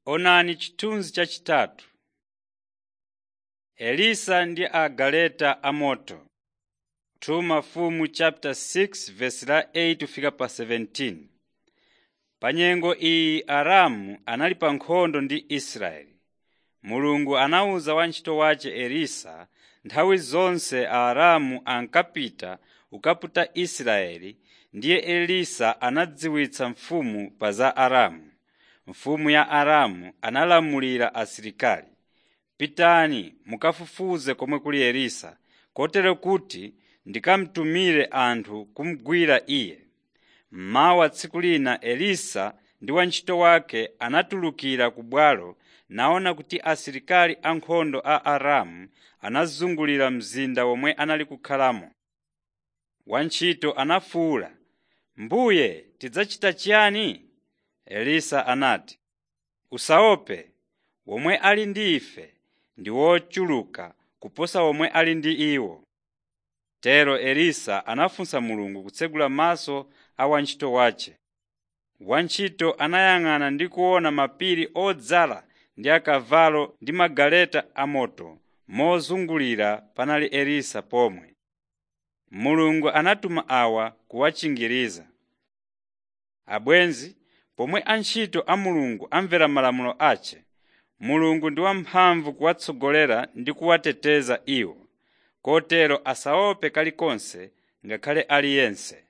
Onani chithunzi chachitatu. Elisa ndi agaleta amoto 2 Mafumu chapter 6 verse la 8 fika pa 17. Pa nyengo iyi Aramu anali pa nkhondo ndi Israeli. Mulungu anawuza wantchito wace Elisa nthawi zonse Aaramu ankapita kukaputa Israeli ndiye Elisa anadziwitsa mfumu pa za Aramu. Mfumu ya Aramu analamulira asilikali, “Pitani mukafufuze komwe kuli Elisa, kotero kuti ndikamutumire anthu kumugwira iye.” Mmawa tsiku lina Elisa ndi wantchito wake anatulukira ku bwalo naona kuti asilikali ankhondo a Aramu anazungulira mzinda womwe anali kukhalamo. Wantchito anafuwula, “Mbuye tidzachita chiyani?” Elisa anati, “Usaope, womwe ali ndi ife ndi wochuluka kuposa womwe ali ndi iwo.” Tero Elisa anafunsa Mulungu kutsegula maso a wantchito wace. Wantchito anayang'ana ndi kuona mapiri odzala ndi akavalo ndi magaleta amoto mozungulira panali Elisa pomwe. Mulungu anatuma awa kuwachingiriza. Abwenzi, pomwe antchito a Mulungu amvera malamulo ace, Mulungu ndi wamphamvu kuwatsogolera ndi kuwateteza iwo, kotero asaope kalikonse ngakhale aliyense.